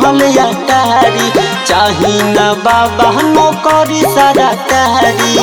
महल अटारी चाही न बाबा नौकरी सरकारी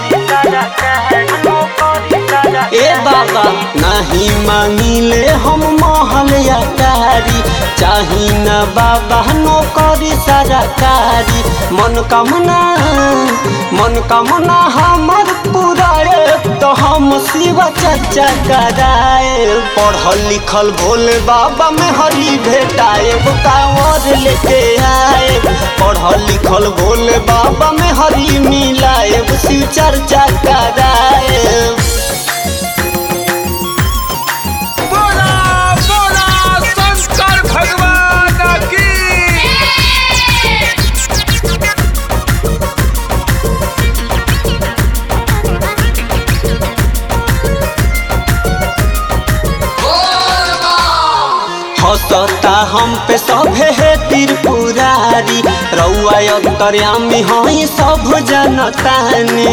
ए बाबा नहीं मांगिले हम महल अटारी चाही न बाबा नौकरी सरकारी मन कामना मन कामना हमर पुराए तो हम शिव चर्चा कराए पढ़ल लिखल भोले बाबा में हरी भेटाए कांवर लेके आए पढ़ल लिखल भोले बाबा में हरी मिलाए शिव चर्चा कराए बोला बोला शंकर भगवान की हंसता हम पे सभे है त्रिपुरारी रउआ अंतर्यामी हई सब जनताने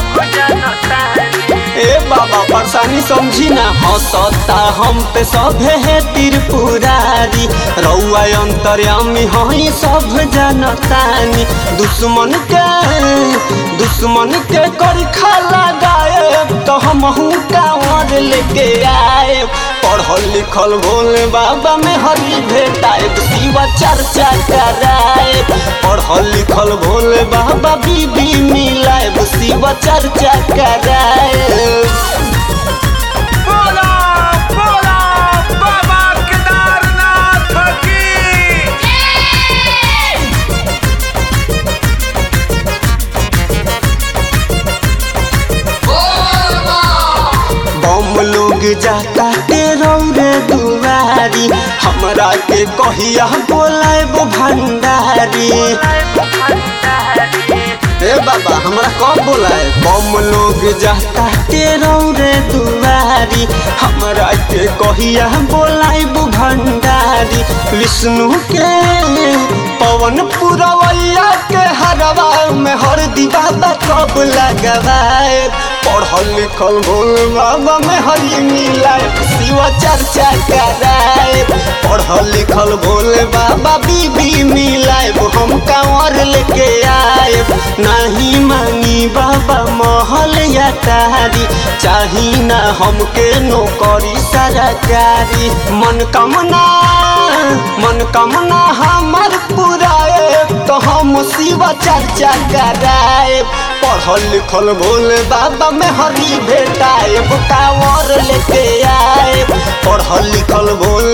ए बाबा परेशानी समझी ना हंसता हम पे सभे है त्रिपुरारी रउआ अंतर्यामी हई सब जनतानी दुश्मन के दुश्मन के करखा लगाए तो हम कांवर लेके आए पढ़ल लिखल भोले बाबा में हरी भेटाए शिवा चर्चा कराए पढ़ल लिखल भोले बाबा बीबी मिलाए शिवा चर्चा कराए बोला बोला बाबा केदारनाथ की बम लोग जाता के रौरे दुआरी हमरा के कहिया बोलाएब भंडारी ए बाबा हमरा कब बोलाए बम लोग जाता के रौरे दुआरी हमरा के कहिया बोलाएब भंडारी विष्णु के पवन पुरवैया के हरवा में हर दीवाबा कब लगवाए पढ़ल लिखल भोल बाबा में हरी मिलाए शिव चर्चा कराए पढ़ल लिखल भोले बाबा बीबी मिलाए हम कांवर लेके आए नहीं मांगी बाबा महल या तारी चाही ना हमके नौकरी सरकारी मन कामना मन कामना हमर पुराए तो हम शिव चर्चा कराए पढ़ल लिखल भोले बाबा में हरी भेटाए कांवर लेके आए पढ़ल लिखल भोले